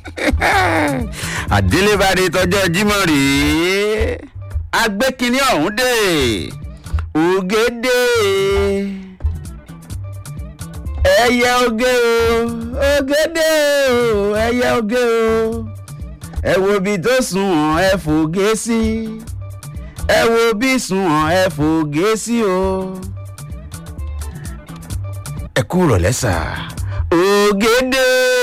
àdélébárí tọjọ́ jímọ̀ rèé agbẹ́kínní ọ̀hún dé ògèdè ẹyẹ oge o ògèdè o ẹyẹ oge o ẹ wo ibi tó sùn ẹ fògé sí ẹ wo bí sùn ẹ fògé sí o ẹ kú rọ̀lẹ́ sà ògèdè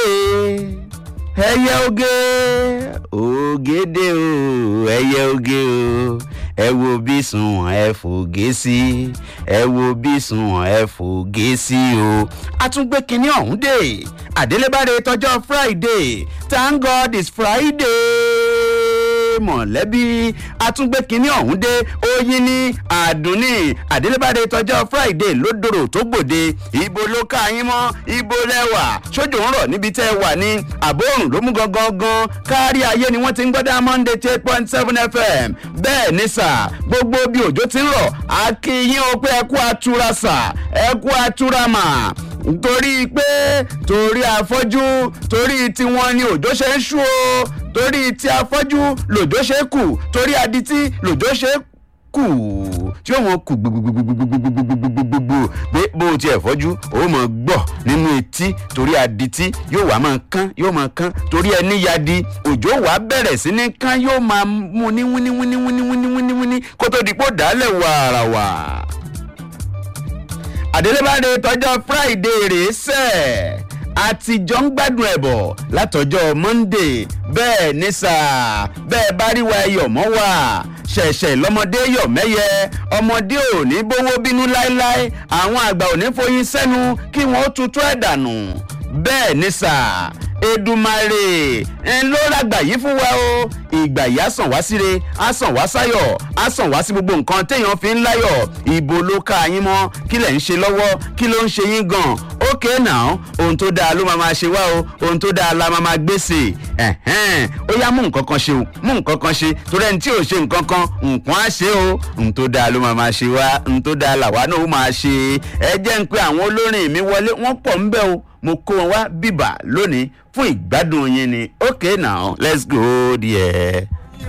ẹyẹ oge ògèdè o ẹyẹ oge o ẹ wo bí sùn ẹ fògé sí ẹ wo bí sùn ẹ fògé sí o àtúngbé kinní ọ̀hún dé àdélébáre tọjọ́ friday thank god it's friday mọ̀lẹ́bí àtúngbé kinní ọ̀hún dé oyin ní àdúnní àdélébáre tọjọ́ friday lódòrò tó gbòde ibo ló ká yín mọ́ ibo lẹ́wà sójú ń rọ̀ níbi tẹ́ ẹ wà ní àbóòrùn ló mú gangan gan kárí ayé ni wọ́n ti ń gbọ́dọ̀ monday eight point seven fm bẹ́ẹ̀ ní sà gbogbo bí òjò ti ń rọ̀ akínyìn ó pé ẹ kú atura sà ẹ kú atura mà torí pé torí afọ́jú torí tiwọn ni òjò ṣe ń ṣú o torí tí afọ́jú lòjò ṣe kù torí adití lòjò ṣe kù tí ó wọn kù gbogbogbogbogbogbogbogbogbò pé bó o tiẹ̀ fọ́jú ó mọ̀ gbọ́ nínú etí torí adití yóò wá máa kán yóò máa kán torí ẹni yadi òjò wá bẹ̀rẹ̀ sí ní kán yóò máa mú ní wíní wíní wíní wíní wíní wíní kó tó di pò dálẹ̀ wàràwà àdélébáde tọjọ́ friday rèé sẹ́ẹ̀ àtijọ́ ń gbádùn ẹ̀ bọ̀ látọjọ́ monday bẹ́ẹ̀ ní sáà bẹ́ẹ̀ bá rí wa ẹyọ̀ mọ́ wà ṣẹ̀ṣẹ̀ lọ́mọdé yọ̀ mẹ́yẹ ọmọdé ò ní bówó bínú láéláé àwọn àgbà ò ní foyín sẹ́nu kí wọ́n ó tutù ẹ̀ dànù bẹ́ẹ̀ ní sáà edumare ń ló ràgbà yìí fún wa o ìgbà yìí á sàn wá síre á sàn wá sáyọ̀ á sàn wá sí gbogbo nǹkan téèyàn fi ń láyọ̀ ìbò ló ká yín mọ́ kí lẹ̀ ń ṣe lọ́wọ́ kí ló ń ṣe yín gan ókè náà ohun tó dáa ló máa máa ṣe wá o ohun tó dáa la máa máa gbèsè ẹ̀hẹ́n ó yá mú nǹkan kan ṣe o mú nǹkan kan ṣe torí ẹni tí ò ṣe nǹkan kan nǹkan á ṣe o ohun tó dáa ló máa máa ṣe wá ohun tó dáa làwa náà ó máa ṣe ẹ jẹ́ ń pé àwọn olórin mi wọlé wọ́n pọ̀ ń bẹ́ o mo kó wọn wá bíbà lónìí fún ìgbádùn yín ni okay now let's go there.